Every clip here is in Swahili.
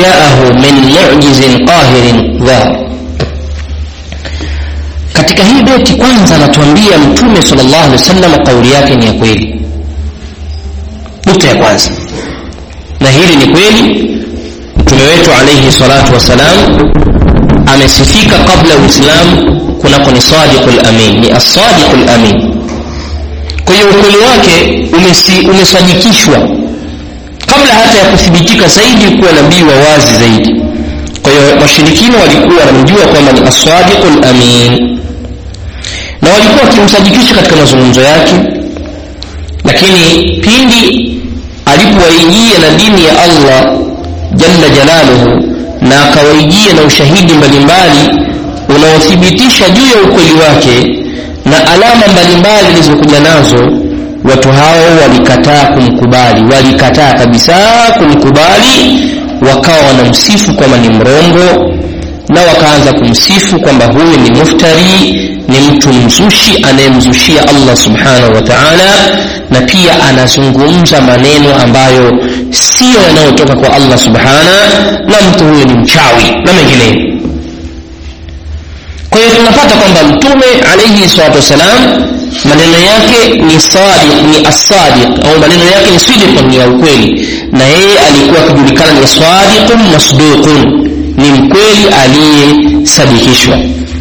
jaahu min mu'jizin qahirin dhahar katika hii beti kwanza anatuambia mtume sallallahu alaihi wasallam kauli yake ni ya kweli nukta ya kwanza na hili ni kweli mtume wetu alaihi salatu wassalam amesifika kabla uislamu kunako ni sadiqul amin ni as-sadiqul amin kwa hiyo ukweli wake umesi, umesadikishwa kabla hata ya kuthibitika zaidi kuwa nabii wa wazi zaidi kwa hiyo washirikina walikuwa wanamjua kwamba ni as-sadiqul amin na walikuwa wakimsadikisha katika mazungumzo yake lakini pindi alipowaijia na dini ya Allah jalla jalaluhu na akawaijia na ushahidi mbalimbali unaothibitisha juu ya ukweli wake na alama mbalimbali zilizokuja nazo watu hao walikataa kumkubali walikataa kabisa kumkubali wakawa wanamsifu kwamba ni mrongo na wakaanza kumsifu kwamba huyu ni muftari ni mtu mzushi anayemzushia Allah subhanahu wa ta'ala na pia anazungumza maneno ambayo siyo yanayotoka kwa Allah subhana na mtu huyu ni mchawi na mengineyo kwa hiyo tunapata kwamba mtume alayhi salatu wassalam maneno yake ni sadiq ni as-sadiq au maneno yake ni sidiq ni ya ukweli na yeye alikuwa akijulikana ni sadiqun masduqun ni mkweli aliyesadikishwa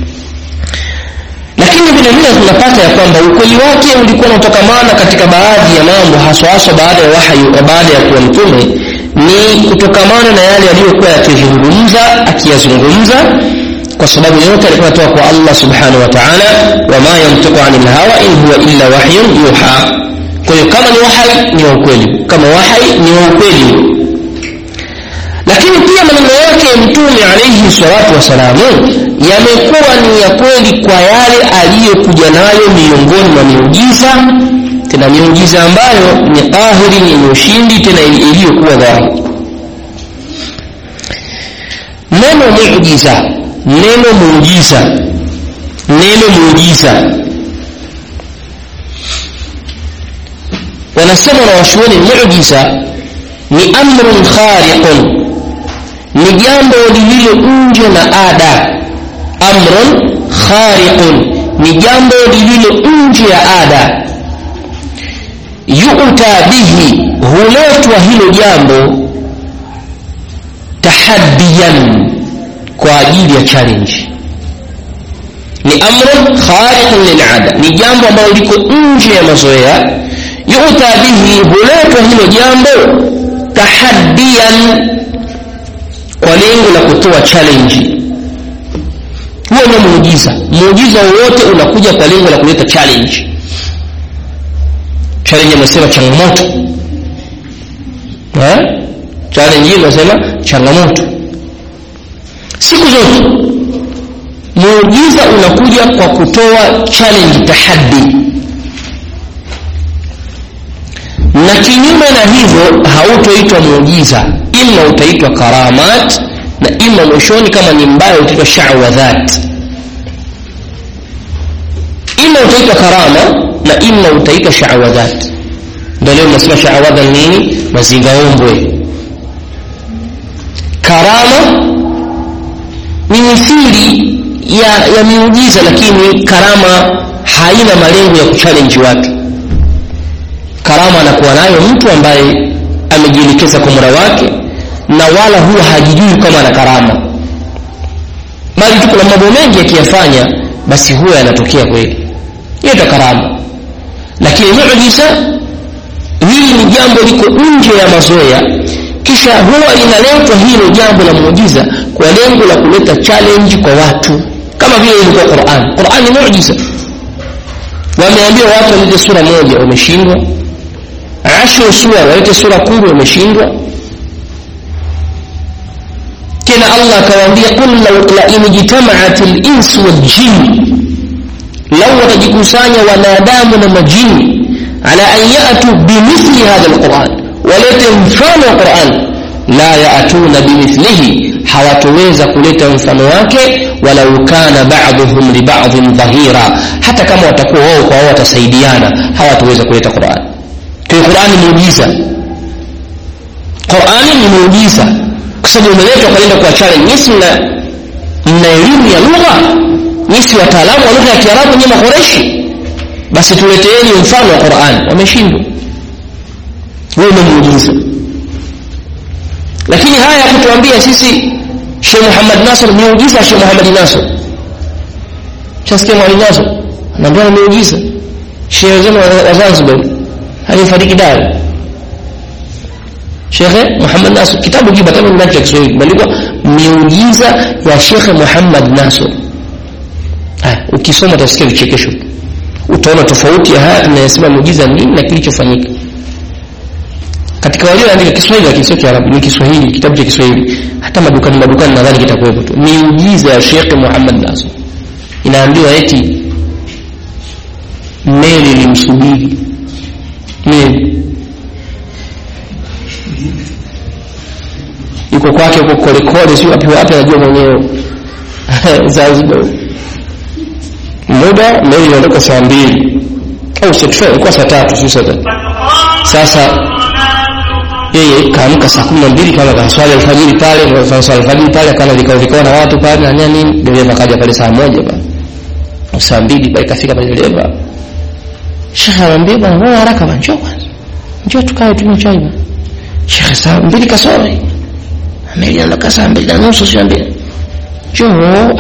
lakini vile vile tunapata ya kwamba ukweli wake ulikuwa unaotokamana katika baadhi ya mambo haswa haswa baada ya wahyi baada ya kuwa mtume ni kutokamana na yale aliyokuwa yakizungumza akiyazungumza kwa sababu yote alikuwa anatoka kwa Allah subhanahu wa ta'ala wama yantiqu anil hawa in huwa illa wahyun yuha kwa hiyo kama ni wahyi ni wa ukweli kama wahyi ni wa ukweli lakini pia maneno yake mtume alayhi salatu wasalamu yamekuwa ni ya kweli kwa yale aliyokuja nayo miongoni mwa miujiza tena miujiza ambayo ni qahiri yenye ushindi tena iliyokuwa dhahiri neno muujiza neno muujiza neno muujiza wanasema na washuoni muujiza ni amrun khariqun ni jambo lililo nje na ada amrun khariqun ni jambo lililo nje ya ada yu'ta bihi huletwa hilo jambo tahaddiyan kwa ajili ya challenge ni amrun khariqun lil'ada ni jambo ambalo liko nje ya mazoea yu'ta bihi huletwa hilo jambo tahaddiyan kwa lengo la kutoa challenge huo ndio muujiza muujiza wowote unakuja kwa lengo la kuleta challenge challenge amesema changamoto eh challenge hii inasema changamoto siku zote muujiza unakuja kwa kutoa challenge tahaddi na kinyume na hivyo hautoitwa muujiza ima utaitwa karamat na ima mwishoni kama ni mbaya utaitwa shawadhat ima utaitwa karama na ima utaitwa shawadhat ndio leo nasema shawadha nini mazingaombwe karama ni mithili ya, ya miujiza lakini karama haina malengo ya kuchallenge watu karama anakuwa nayo mtu ambaye amejielekeza kwa mura wake na wala huwa hajijui kama ana karama bali tu kuna mambo mengi akiyafanya basi huwa yanatokea kweli hiyo ndo karama lakini muujiza hili ni jambo liko nje ya mazoea kisha huwa linaletwa hilo jambo la muujiza kwa lengo la kuleta challenge kwa watu kama vile ilikuwa Qur'an Qur'an ni muujiza wameambia watu walete sura moja wameshindwa ashru sura walete sura kumi wameshindwa tena Allah akawaambia qul la in jitama'at al-ins wal jin law watajikusanya wanadamu na majini ala an ya'tu bimithli hadha al-Qur'an walete mfano wa Qur'an la ya'tuna bimithlihi hawatoweza kuleta mfano wake walau kana ba'dhum li ba'dhin dhahira hata kama watakuwa wao kwa wao watasaidiana hawatoweza kuleta Qur'an kwa Qur'an ni muujiza Qur'an ni muujiza kwa sababu umeletwa kwenda kwa challenge nyisi mna mna elimu ya lugha nyisi wataalamu wa lugha ya kiarabu nyie makoreshi basi tuleteeni mfano wa quran wameshindwa wewe umemuujiza lakini haya ya kutuambia sisi Sheikh Muhammad Nasr miujiza Sheikh Muhammad Nasr chasikia Muhammad Nasr anaambia miujiza Sheikh zenu wa Zanzibar alifariki Dar Sheikh Muhammad Nasr kitabu kiba kama ndani ya Kiswahili imeandikwa miujiza ya Sheikh Muhammad Nasr ah ukisoma utasikia vichekesho utaona tofauti ya haya tunayosema muujiza nini na kilichofanyika katika walioandika Kiswahili lakini sio Kiarabu ni Kiswahili kitabu cha Kiswahili hata madukani madukani nadhani kitakuwepo tu miujiza ya Sheikh Muhammad Nasr inaambiwa eti meli limsubiri meli yuko kwake huko korekore sio wapi wapi anajua mwenyewe Zanzibar muda meli inaondoka saa mbili au saa ilikuwa saa tatu sio saa tatu sasa yeye kaamka saa kumi na mbili kama kaswali alfajiri pale kaswali alfajiri pale akana vikao vikao na watu pale na nini dereva kaja pale saa moja pale saa mbili pale kafika pale dereva shekhe anamwambia bwana wewe haraka bwana njoo kwanza njoo tukae tunywe chai bwana shekhe saa mbili kasoro meli inaondoka saa mbili na nusu sio mbili njoo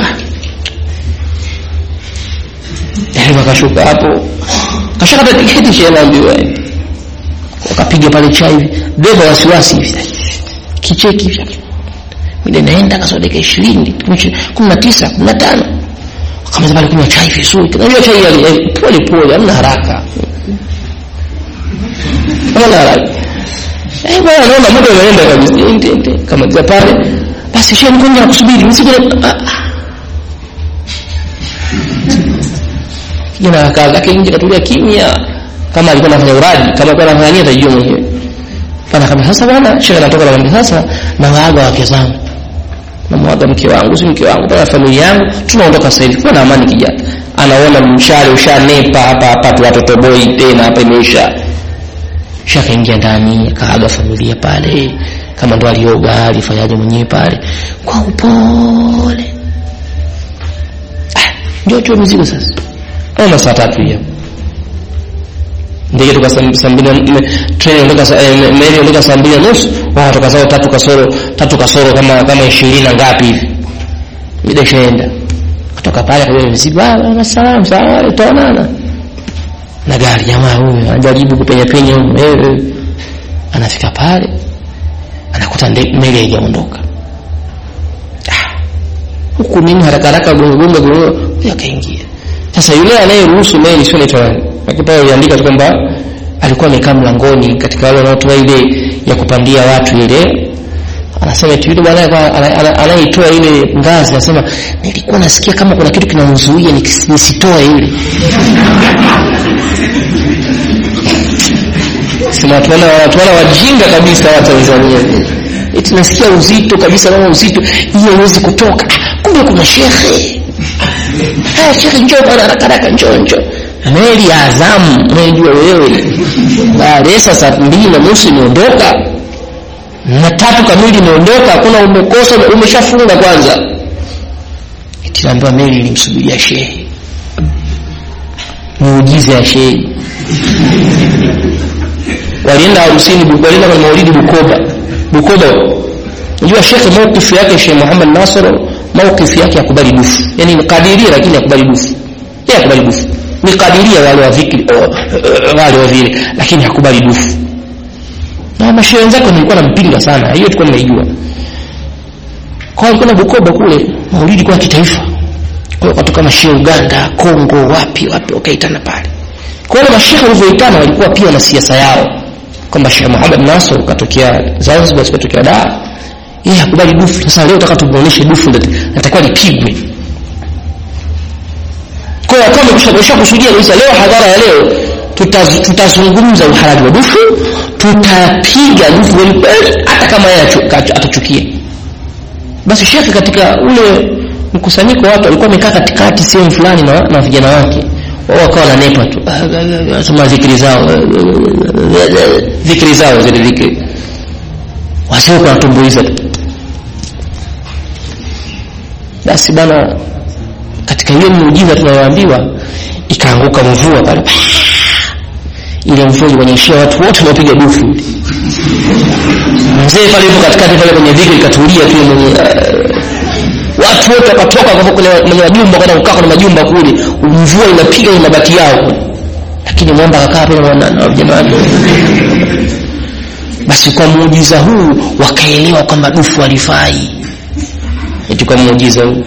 dereva kashuka hapo kashakata tiketi shehe anaambiwa wakapiga pale chai beba wasiwasi hivi kicheki hivi mimi naenda kasoro dakika 20 19 15 wakamaliza pale kunywa chai vizuri unajua chai ya pole pole hamna haraka hamna haraka eh bwana naona muda unaenda kabisa kama za pale basi shehe mkonja kusubiri msije kijana akakaa zake nje katulia kimya kama alikuwa anafanya uradi kama alikuwa anafanya nini atajua mwenyewe bana kama sasa bwana shekhe anatoka na mwambia sasa na waaga wake zangu na mwaga mke wangu si mke wangu bana familia yangu tunaondoka sasa hivi kwa na amani kijana anaona mshale ushanepa hapa hapa tu watoto boy tena hapa imeisha shaka ingia ndani akaaga familia pale kama ndo alioga alifanyaje mwenyewe pale kwa upole ah, ndio tu mzigo sasa au saa tatu hiyo ndege toka saa mbili treni ondoka meli ondoka saa mbili na nusu wao toka zao tatu kasoro tatu kasoro kama kama ishirini na ngapi hivi mida ishaenda kutoka pale kwa mzigo ah salamu sawa tutaonana na gari jamaa huyu anajaribu kupenya penya huyu wewe anafika pale anakuta meli haijaondoka huku nini haraka haraka gongo gongo gongo akaingia sasa yule anayeruhusu meli sio naitwa nani akipa aliandika tu kwamba alikuwa amekaa mlangoni katika wale wanaotoa ile ya kupandia watu ile anasema tu yule bwana anayeitoa ile ngazi anasema nilikuwa nasikia kama kuna kitu kinamzuia nisitoe ile sema watu wana watu wana wajinga kabisa wa Tanzania eti nasikia uzito kabisa kama uzito hiyo huwezi kutoka kumbe kuna shekhe haya shekhe njoo bwana haraka haraka njoo njoo meli ya Azam unajua wewe baada saa mbili na nusu imeondoka na tatu kamili imeondoka hakuna umekosa umeshafunga kwanza eti naambiwa meli ilimsubiria shehe muujiza ya shehe walienda harusini walienda kwenye maulidi Bukoba Bukoba unajua shekhe maukifu yake Sheikh Muhammad Nasr maukifu yake yakubali dufu yani ni kadiria lakini yakubali dufu yeye yakubali dufu ni kadiria wale wa dhikri wale wa vile lakini hakubali dufu na mashehe wenzake nilikuwa nampinga sana hiyo tulikuwa tunaijua kwa hiyo kuna Bukoba kule maulidi kwa kitaifa kwa hiyo watu kama Sheikh Uganda Kongo wapi wapi wakaitana pale kwa hiyo mashehe walivyoitana walikuwa pia na siasa yao kwamba Sheikh Muhammad Nasr katokea Zanzibar katokea Dar yeye hakubali dufu sasa leo nataka tumuoneshe dufu natakiwa lipigwe kwa hiyo kama kushakusha kusudia kabisa leo hadhara ya leo tutazungumza uhalali wa dufu tutapiga dufu kweli kweli hata kama yeye atachukia basi shekhe katika ule mkusanyiko watu alikuwa amekaa katikati sehemu fulani na, na vijana wake wao wakawa wananepa tu soma dhikri zao dhikri zao zile dhikri wasio kwa tumbuiza tu basi bana katika hiyo miujiza tunayoambiwa ikaanguka mvua pale ile mvua ilionyeshia watu wote wanapiga dufu mzee pale yupo katikati pale kwenye dhikri ikatulia tu mwenye uh, watu wote wakatoka kwa kule kwenye majumba kwenda kukaa kwenye majumba kule mvua inapiga kwenye mabati yao lakini mwamba akakaa pale na jamani basi kwa muujiza huu wakaelewa kwamba dufu halifai eti kwa muujiza huu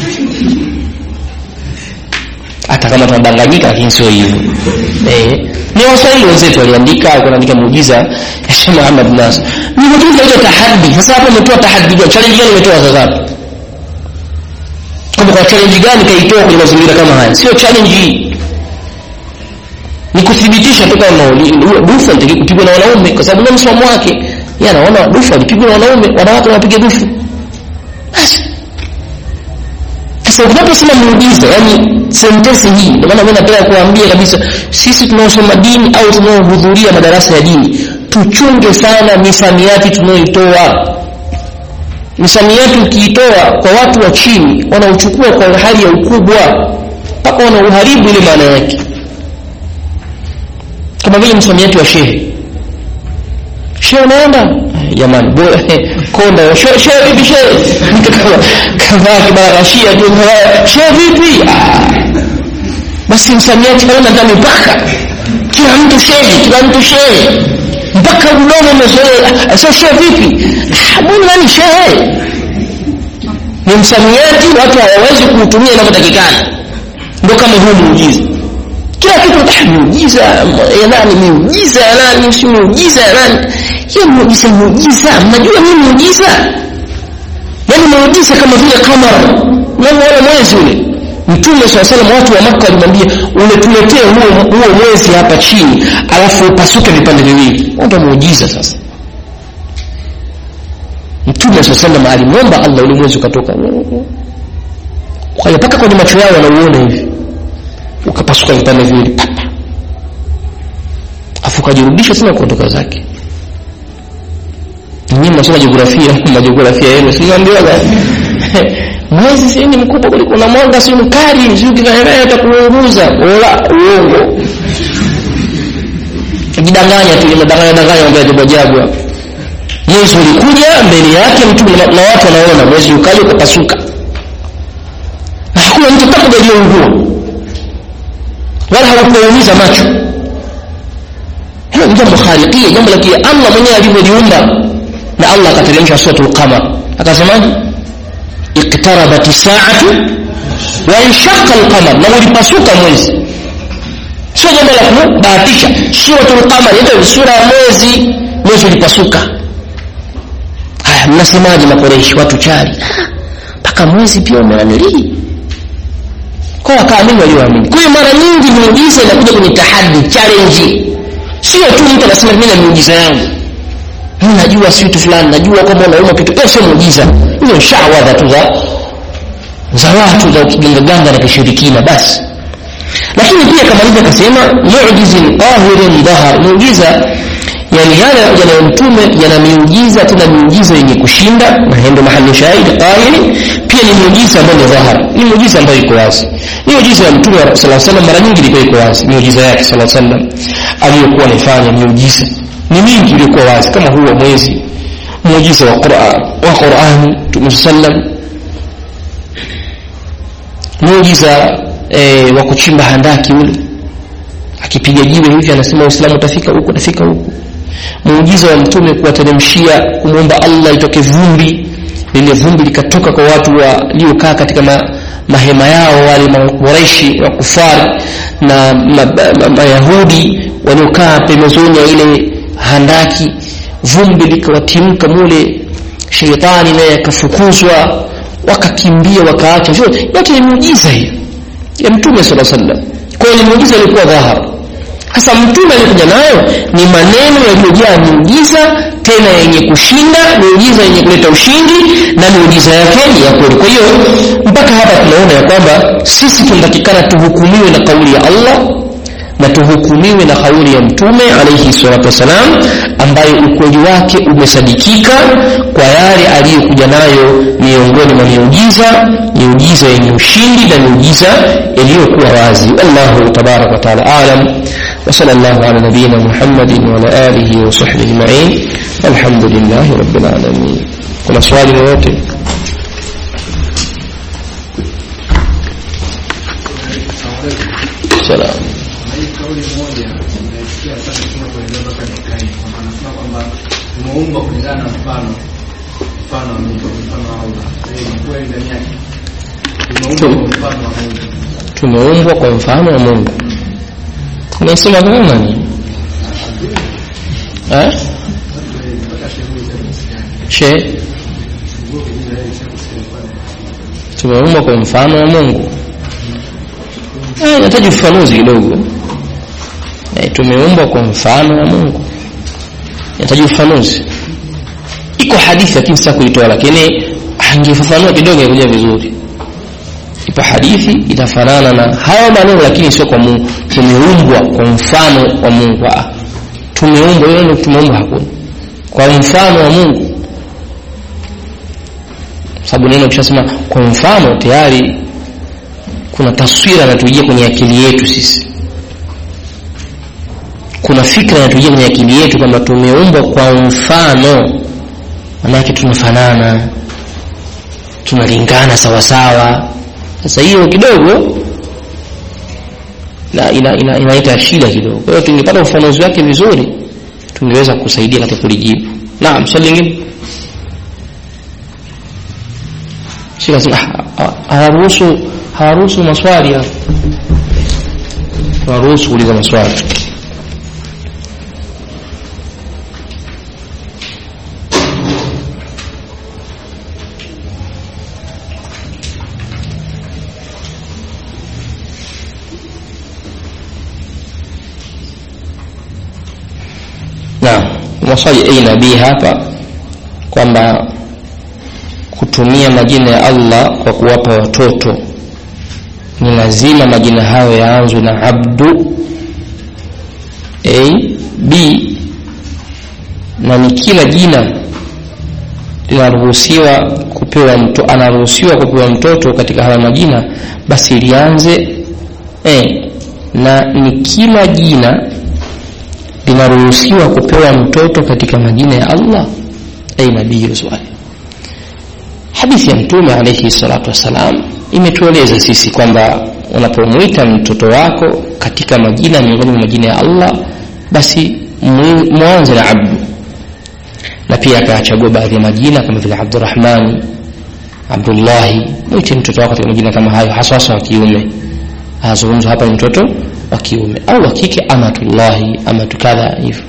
hata kama tunadanganyika lakini sio hivyo eh ni waswahili wenzetu waliandika kuandika muujiza ya Sheikh Muhammad Nasr ni muujiza ile tahaddi sasa hapo umetoa tahaddi gani challenge gani umetoa sasa hapo kama kwa challenge gani kaitoa kwenye mazingira kama haya sio challenge hii ni kuthibitisha tu kama dufu alitaki kupigwa na wanaume kwa sababu ndio msimamo wake yeye anaona dufu alipigwa na wanaume wanawake wanapiga dufu basi sasa unaposema muujiza yani sentensi hii ndio maana mimi napenda kuambia kabisa sisi tunaosoma dini au tunaohudhuria madarasa ya dini tuchunge sana misamiati tunayoitoa misamiati ukiitoa kwa watu wa chini wanauchukua kwa hali ya ukubwa mpaka wanauharibu ile maana yake kama vile msamiati wa shehe shehe unaenda jamani bora konda shehe shehe vipi shehe mtu kama kavaa kibarashia tu shehe vipi basi msamiati hauna hata mipaka kila mtu shehe kila mtu shehe mpaka mdomo umezoea sasa shehe vipi mbona nani shehe ni msamiati watu hawawezi kuutumia inavyotakikana ndio kama huu muujiza kila kitu miujiza ya nani miujiza ya nani si miujiza ya nani hiyo miujiza miujiza mnajua nini miujiza yaani muujiza kama vile kamera unaona mwezi ule mtume saa salam watu wa maka walimwambia uletuletee huo, huo mwezi hapa chini alafu upasuke vipande viwili ndio muujiza sasa mtume saa salam alimwomba allah ule mwezi ukatoka kwa hiyo mpaka kwenye macho yao wanauona hivi ukapasuka vipande viwili papa afu ukajirudisha tena kuondoka zake nyinyi mnasoma jiografia majiografia yenu sinaambiwaga mwezi si ni mkubwa kuliko na mwanga si mkali si ukikaenea itakuunguza wala uongo kujidanganya tu inadanganya danganya mambo ya ajabu ajabu mwezi ulikuja mbele yake mtu na watu wanaona mwezi ukaja ukapasuka na hakuna mtu hata aliyeungua wala haukuumiza macho hilo ni jambo khaliqia jambo la kia Allah mwenyewe alivyoliumba na Allah akateremsha suratul qamar akasemaje iqtarabat as-sa'atu wa inshaqa al-qamar na ulipasuka mwezi sio jambo la kubahatisha suratul qamar ndio sura ya mwezi mwezi ulipasuka haya mnasemaje makoreshi watu chali mpaka mwezi pia umeanilii kwa wakaamini walioamini kwa hiyo mara nyingi miujiza inakuja kwenye tahadi challenge sio tu mtu anasema mimi na miujiza yangu mimi najua si kitu fulani najua kwamba unauma kitu hiyo sio muujiza hiyo shawadha tu za za watu za kigangaganga na kishirikina basi lakini pia kama hivyo akasema mu'jizin qahirin dhahar muujiza yani yale yana mtume yana miujiza tena miujiza yenye kushinda na ndio mahali shahidi qahiri pia ni miujiza ambayo ni dhahar ni miujiza ambayo iko wazi miujiza ya mtume sallallahu alaihi wasallam mara nyingi ilikuwa iko wazi miujiza yake sallallahu alaihi wasallam aliyokuwa anafanya miujiza ni mingi ilikuwa wazi kama huo mwezi muujiza wa Qur'an wa Qur'an Mtume sallam muujiza e, wa kuchimba handaki ule akipiga jiwe hivi anasema Uislamu utafika huku utafika huku muujiza wa mtume kuwateremshia kumwomba Allah itoke vumbi lile vumbi likatoka kwa watu waliokaa katika ma, mahema yao wale makureishi wa kufari na mayahudi ma, ma, waliokaa pembezoni ya ile handaki vumbi likawatimka mule sheitani naye akafukuzwa wakakimbia wakaacha yote ni muujiza hiyo ya mtume sala sallam kwa hiyo ni muujiza ilikuwa dhahara sasa mtume alikuja nayo ni maneno yaliyojaa miujiza tena yenye kushinda miujiza yenye kuleta ushindi na miujiza yake ya kweli kwa hiyo mpaka hapa tunaona ya kwamba sisi tunatakikana tuhukumiwe na kauli ya Allah na tuhukumiwe na kauli ya mtume alayhi salatu wasalam ambaye ukweli wake umesadikika kwa yale aliyokuja nayo ni miongoni mwa miujiza miujiza yenye ushindi na miujiza iliyokuwa wazi wallahu tabaraka wataala alam وصلى الله على نبينا محمد وعلى آله وصحبه أجمعين الحمد لله رب العالمين كنا سؤال yoyote salam hii kauli moja naisikia sana kama kueleza mpaka nikai kwamba anasema kwamba tumeumbwa kulingana na mfano mfano wa Mungu mfano wa Allah Eh, ni kweli ndani yake tumeumbwa kwa mfano wa Mungu tumeumbwa kwa mfano wa Mungu unasema kama nani eh mpaka shehe za she tumeumbwa kwa mfano wa Mungu eh nahitaji ufafanuzi kidogo eh tumeumbwa kwa mfano wa Mungu nahitaji ufafanuzi iko hadithi lakini sasa kuitoa lakini angefafanua kidogo ingekuja vizuri ipo hadithi itafanana na hayo maneno lakini sio kwa Mungu tumeumbwa kwa mfano wa Mungu ah tumeumbwa hiyo ndio tumeumbwa hakuna kwa mfano wa Mungu sababu neno ukishasema kwa mfano tayari kuna taswira inatujia kwenye akili yetu sisi kuna fikra inatujia kwenye akili yetu kwamba tumeumbwa kwa mfano manake tunafanana tunalingana sawasawa sasa hiyo kidogo na ina, ina, inaita shida kidogo kwa hiyo tungepata ufafanuzi wake vizuri tungeweza kusaidia katika kulijibu naam swali lingine shika sema hawaruhusu hawaruhusu maswali hapo hawaruhusu kuuliza maswali naam maswali a na b hapa kwamba kutumia majina ya Allah kwa kuwapa watoto ni lazima majina hayo yaanzwe na abdu a b na ni kila jina linaruhusiwa kupewa mto, anaruhusiwa kupewa mtoto katika haya majina basi lianze e, na ni kila jina linaruhusiwa kupewa mtoto katika majina ya Allah ai nabii hilo swali hadithi ya mtume alayhi salatu wassalam imetueleza sisi kwamba unapomwita mtoto wako katika majina miongoni mwa majina ya Allah basi mwanze na abdu na pia akachagua baadhi ya majina kama vile Abdurrahman Abdullahi mwite mtoto wako katika majina kama hayo hasa hasa wa kiume azungumzwa hapa ni mtoto wa kiume au wa kike amatullahi amatu kadha hivyo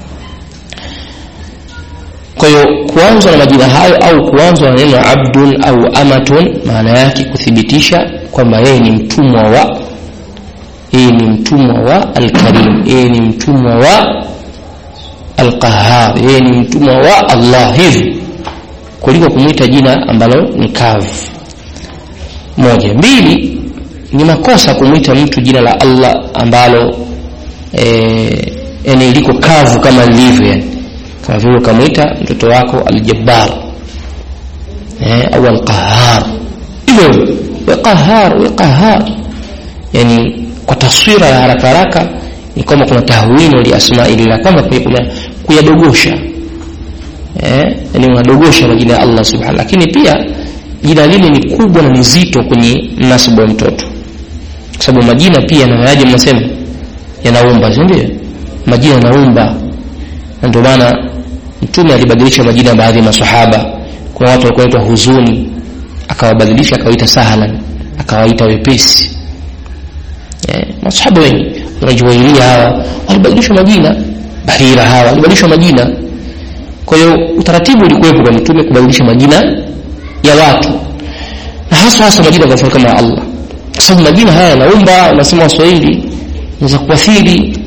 kwa hiyo kuanzwa na majina hayo au kuanzwa na neno abdun au amatun maana yake kuthibitisha kwamba yeye ni mtumwa wa yeye ni mtumwa wa alkarim yeye ni mtumwa wa alqahar yeye ni mtumwa wa allah hivi kuliko kumwita jina ambalo ni kavu moja mbili ni makosa kumwita mtu jina la allah ambalo eh, yani liko kavu kama lilivyo yani kama vile ukamwita mtoto wako aljabbar eh, au alqahar hivyo we qahar we qahar yani kwa taswira ya haraka haraka ni kama kuna tahwino li asmaillah kama kuna kuyadogosha eh, yani unadogosha majina ya Allah subhanahu lakini pia jina lile ni kubwa na ni zito kwenye mnasibu wa mtoto kwa sababu majina pia yanayaje mnasema yanaumba si ndio majina yanaumba na ndio maana mtume alibadilisha majina ya baadhi ya masahaba kuna watu walikuwa wanaitwa huzuni akawabadilisha akawaita sahlan akawaita wepesi eh, masahaba wengi wanajuwailia hawa walibadilishwa majina bahira hawa walibadilishwa majina kwa hiyo utaratibu ulikuwepo kwa mtume kubadilisha majina ya watu na hasa hasa majina kwa mfano kama Allah kwa sababu majina haya yanaumba unasema waswahili inaweza kuathiri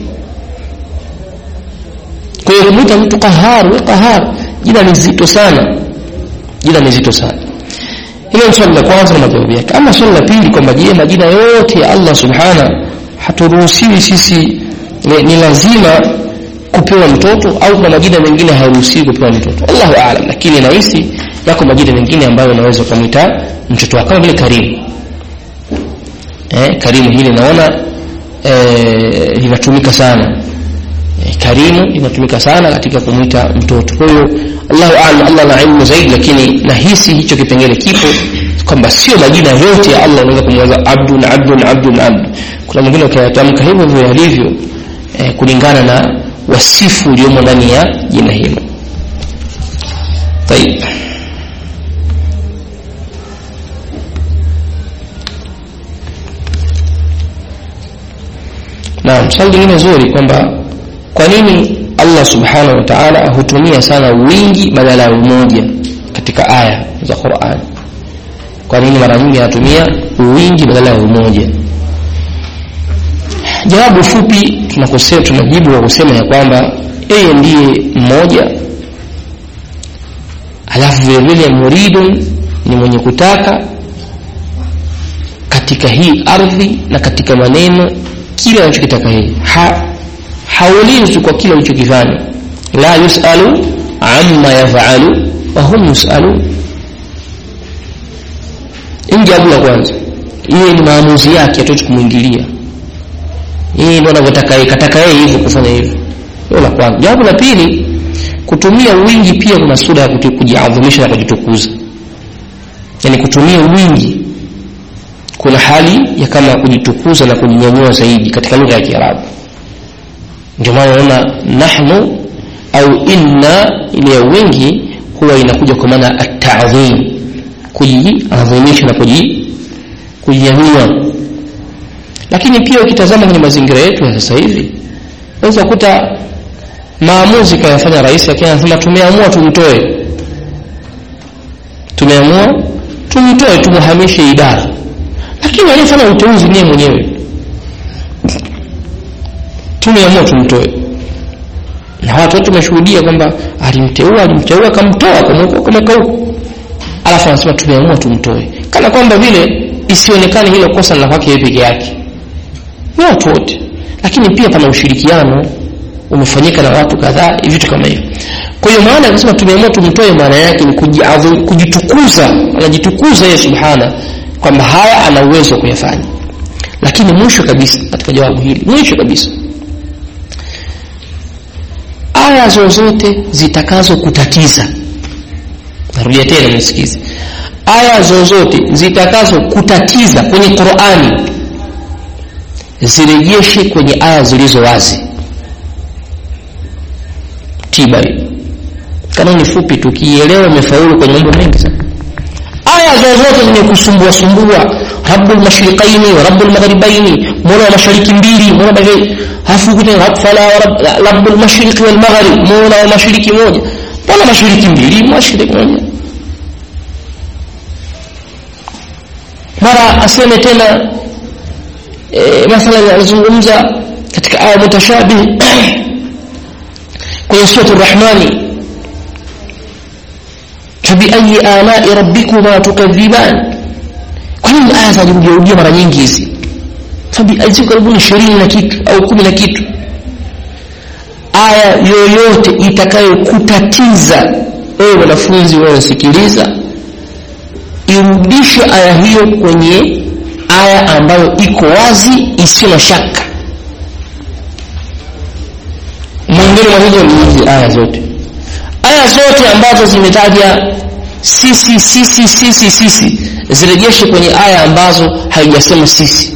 kwa hiyo kumwita mtu qahar we qahar jina ni zito sana jina ni zito sana hilo ni swali la kwanza na majawabu yake ama swali la pili kwamba je majina yote ya Allah subhana haturuhusiwi sisi ni, ni lazima kupewa mtoto au kuna majina mengine hayaruhusiwi kupewa mtoto Allahu aalam lakini nahisi yako majina mengine ambayo unaweza ukamwita mtoto wako kama vile Karimu eh, Karimu hili naona eh, linatumika sana eh, Karimu linatumika sana katika kumwita mtoto kwa hiyo Allahu aalam Allah na ilmu zaidi lakini nahisi hicho kipengele kipo kwamba sio majina yote ya Allah unaweza kumweza abdun abdun abdun abd kuna mwingine ukiyatamka hivyo hivyo yalivyo eh, kulingana na wasifu uliomo ndani ya jina hilo طيب Naam, swali lingine zuri kwamba kwa nini Allah Subhanahu wa Ta'ala hutumia sana wingi badala ya umoja katika aya za Qur'an? Kwa nini mara nyingi anatumia wingi badala ya umoja? Jawabu fupi tunakosea tunajibu kwa kusema ya kwamba yeye ndiye mmoja alafu vile vile muridun ni mwenye kutaka katika hii ardhi na katika maneno kile anachokitaka yeye ha, haulizwi kwa kile alichokifanya la yusalu amma yafalu wa hum yusalun hii jawabu la kwanza yeye ni maamuzi yake hatuwezi kumwingilia yeye ndo anavyotaka yeye kataka yeye hivyo kufanya hivyo hilo la kwanza jawabu la pili kutumia wingi pia kuna sura ya kujiadhimisha na kujitukuza yani kutumia wingi kuna hali ya kama kujitukuza na kujinyanyua zaidi katika lugha ya Kiarabu ndio maana unaona nahnu au inna ile ya wingi huwa inakuja kwa maana at-ta'dhim kujiadhimisha na kuji kujinyanyua lakini pia ukitazama kwenye mazingira yetu ya sasa hivi unaweza kukuta maamuzi kayafanya rais lakini anasema tumeamua tumtoe tumeamua tumtoe tumuhamishe idara lakini aliyefanya uteuzi niye mwenyewe tumeamua tumtoe na watu wote tumeshuhudia kwamba alimteua alimteua akamtoa akamweka huko alafu anasema tumeamua tumtoe kana kwamba vile isionekane hilo kosa la kwake yeye peke yake ni watu wote lakini pia pana ushirikiano umefanyika na watu kadhaa vitu kama hivyo kwa hiyo maana akasema tumeamua tumtoe maana yake ni kujitukuza anajitukuza yeye subhana kwamba haya ana uwezo wa kuyafanya lakini mwisho kabisa katika jawabu hili mwisho kabisa aya zozote zitakazo kutatiza narudia tena nisikize aya zozote zitakazo kutatiza kwenye Qur'ani zirejeshe kwenye aya zilizo wazi tiba hiyo kanuni fupi tukielewa imefaulu kwenye mambo mengi sana aya zozote zenye kusumbua sumbua rabbul mashriqaini wa rabbul maghribaini mola wa mashariki mbili mola magharibi hafu kuta fala rabbul mashriqi wal maghrib mola wa mashariki moja mola mashariki mbili mashariki moja mara aseme tena e, mathalan anazungumza katika aya mutashabih kwenye surati rahmani fabiayi alai rabbikuma tukadhiban kwa nini aya zinajirudiarudia mara nyingi hizi ziko karibuni ishirini na kitu au kumi na kitu aya yoyote itakayokutatiza wewe mwanafunzi unayosikiliza irudishe aya hiyo kwenye aya ambayo iko wazi isiyo na shaka mwingine mwa hizo ni hizi aya zote aya zote ambazo zimetaja sisi sisi sisi sisi zirejeshe kwenye aya ambazo haijasema sisi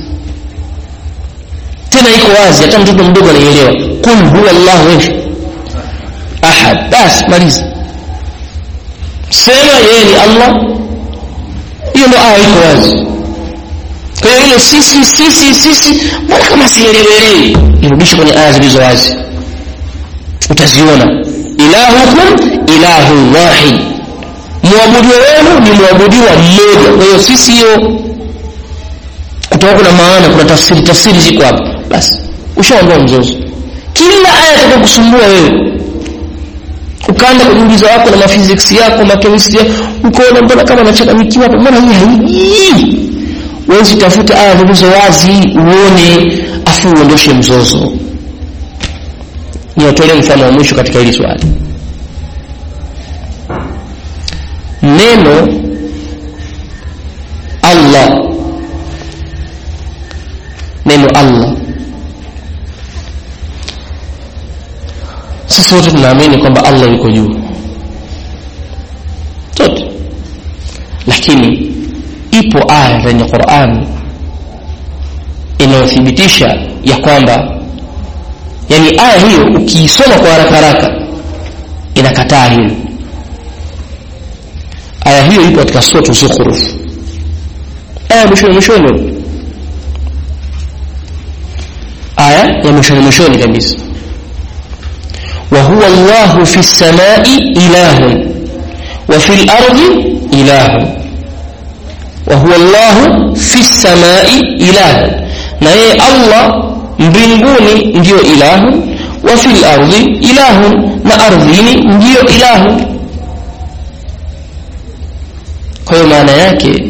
tena iko wazi hata mtoto mdogo anaelewa kul huwa llahu ahad basi maliza sema yeye ni allah hiyo ndo aya iko wazi kwa hiyo ile sisi sisi sisi mbona kama sielewelewi irudishe kwenye aya zilizo wazi utaziona ilahukum ilahu wahid mwabudiwa wenu ni mwabudiwa mmoja kwa hiyo sisi hiyo kutakuwa kuna maana kuna tafsiri tafsiri ziko hapa basi ushaondoa mzozo kila aya itakayokusumbua wewe ukaanza kujiuliza wako na maphysics yako machemistry ukaona mbona kama nachanganyikiwa hapa mbona hii haiji wewe usitafute aya zilizo wazi uone afu uondoshe mzozo niwatolee mfano wa mwisho katika hili swali neno allah neno allah sisi wote tunaamini kwamba allah yuko juu sote lakini ipo aya kwenye qurani inayothibitisha ya kwamba yani aya hiyo ukiisoma kwa haraka haraka inakataa hilo aya hiyo ipo katika suratu zukhruf aya mwishoni mwishoni aya ya mwishoni mwishoni kabisa وهو الله في السماء إله وفي الأرض إله وهو الله في السماء إله na yeye allah mbinguni ndiyo ilahu wa fi lardi ilahu na ardhini ndiyo ilahu kwa hiyo maana yake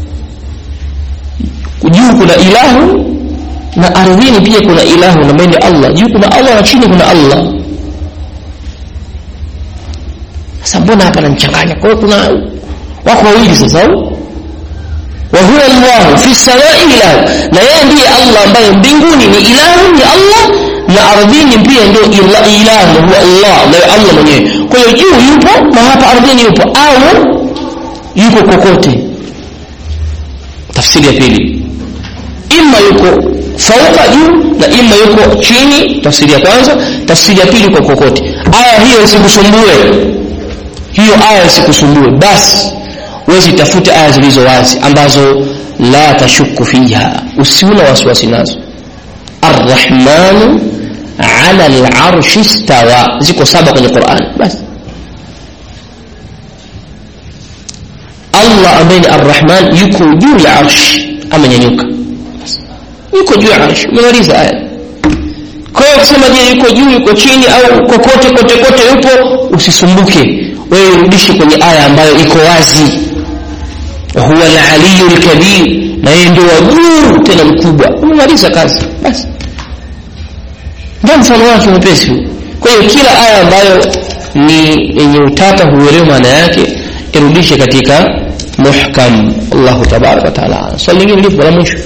juu kuna ilahu na ardhini pia kuna ilahu na mbele allah juu kuna allah na chini kuna allah sasa mbona hapa namchanganya kwa hiyo kuna wako wawili sasa wahuwa llahu fi samai ilahu na yeye ndiye allah ambaye mbinguni ni ilahu ni allah na ardhini pia ndio ilahu huwa allah naye allah mwenyewe kwa hiyo juu yupo na hapa ardhini yupo au yuko kokote tafsiri ya pili ima yuko fauka juu na ima yuko chini tafsiri ya kwanza tafsiri ya pili yuko kokote aya hiyo isikusumbue hiyo aya isikusumbue basi wezi tafute aya zilizo wazi ambazo la tashuku fiha usiuna wasiwasi nazo arrahmanu ala larshi stawa ziko saba kwenye quran basi allah ambaye ni arrahman yuko juu ya arshi amenyanyuka yuko juu ya arshi umemaliza aya kwa hiyo kusema je yuko juu yuko chini au kokote kote kote yupo usisumbuke wewe rudishe kwenye aya ambayo iko wazi huwa alaliyu lkabir na yeye ndio wa juu tena mkubwa umemaliza kazi basi ndio mfano wake mwepesi kwa hiyo kila aya ambayo ni yenye utata huelewa maana yake irudishe katika muhkam allahu tabaraka wataala swali lingine lipo la mwisho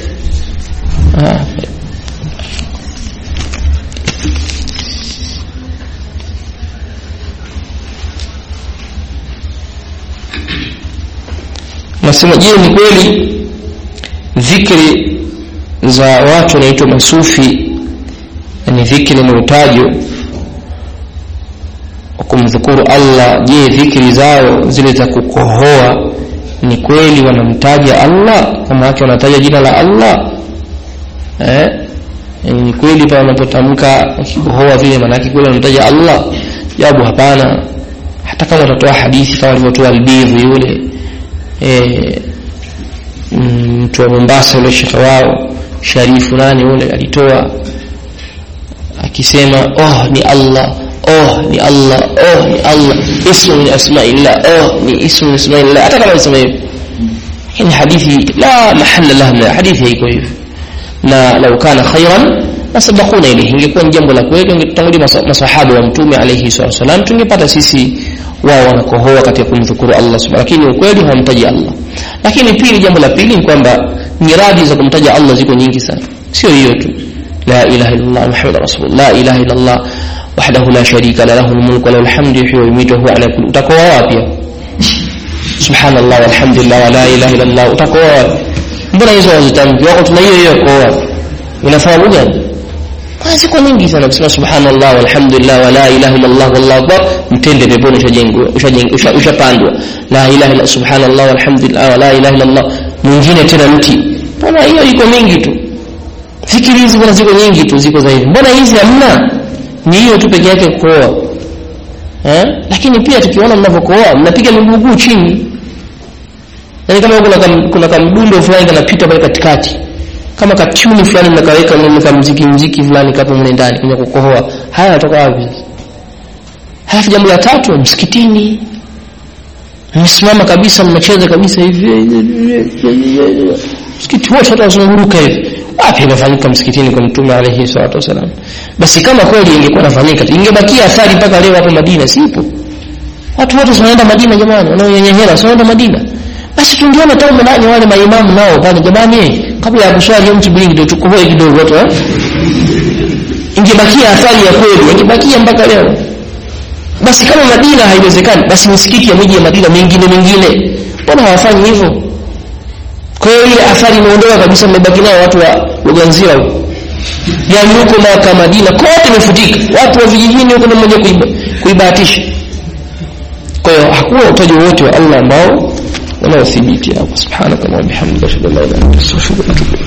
nasema je ni kweli dhikri za watu wanaitwa masufi ni dhikri ni utajo wa kumdhukuru allah je dhikri zao zile za kukohoa ni kweli wanamtaja allah kama wake wanataja jina la allah eh? ni kweli pale wanapotamka wakikohoa vile maanake kweli wanamtaja allah jawabu hapana hata kama watatoa hadithi kama alivyotoa albidhi yule mtu wa mombasa yule shekhe wao sharifu nani yule alitoa akisema oh ni allah oh ni allah oh ni allah ismu min asmaillah oh ni ismu min asmaillah hata kama isema hivyo lakini hadithi la mahalla laha min hadithi haiko hivyo na lau kana khairan lasabakuna ilaihi ingekuwa ni jambo la kweli ungetutangulia masahaba wa mtume alaihi salatu wasalam tungepata sisi wao wanakohoa katika kumdhukuru allah subhanahu lakini ukweli hawamtaji allah lakini pili jambo la pili ni kwamba nyiradi za kumtaja allah ziko nyingi sana sio hiyo tu la ilaha illallah muhammad rasulullah la ilaha illallah wahdahu la sharika la lahu lmulku walahu lhamdu yuhyi wa yumitu huwa ala kulli utakoa wapi subhanallah walhamdulillah wa la ilaha illallah utakoa wapi mbona hizo wazitamki wako tuna hiyo hiyo koa unafahamu gani kuna siku nyingi sana kusema subhanallah walhamdulillah wa la ilaha illallah wallahu akbar mtende peponi ushajengwa ushajengwa ushapandwa la ilaha illa subhanallah walhamdulillah wa la ilaha illallah mwingine tena mti mbona hiyo iko mingi tu fikiri hizi mbona ziko nyingi tu ziko zaidi mbona hizi hamna ni hiyo tu peke yake kuoa eh lakini pia tukiona mnavyokoa mnapiga miguu chini yani kama kuna kam, kuna kamdundo fulani kanapita pale katikati kama katuni fulani mnakaweka mnaweka mziki mziki fulani kapo mle ndani kwenye kukohoa haya yatoka wapi halafu jambo la tatu msikitini mmesimama kabisa mnacheza kabisa hivi msikiti wote watu wazunguruka hivi wapi inafanyika msikitini kwa mtume alayhi salatu wasalam basi kama kweli ingekuwa nafanyika ingebakia athari mpaka leo hapo Madina sipo watu wote wanaenda Madina jamani wanaonyenyehela wanaenda Madina basi tungeona tangu nani wale maimamu nao pale jamani kabla ya kuswali mtu bilingi ndio tukohoe kidogo watu eh ingebakia athari ya kweli ingebakia mpaka leo basi kama Madina haiwezekani basi misikiti ya miji ya Madina mingine mingine mbona hawafanyi hivyo kwa hiyo ile athari imeondoka kabisa mmebaki nayo watu wa Luganzira huko yani huko Maka Madina kote imefutika watu wa vijijini huko ndio mmoja kuiba, kuibahatisha kwa hiyo hakuna utaji wote wa Allah ambao unaothibiti hapo subhanaka wa bihamdika ashhadu an la ilaha illa anta astaghfiruka wa atubu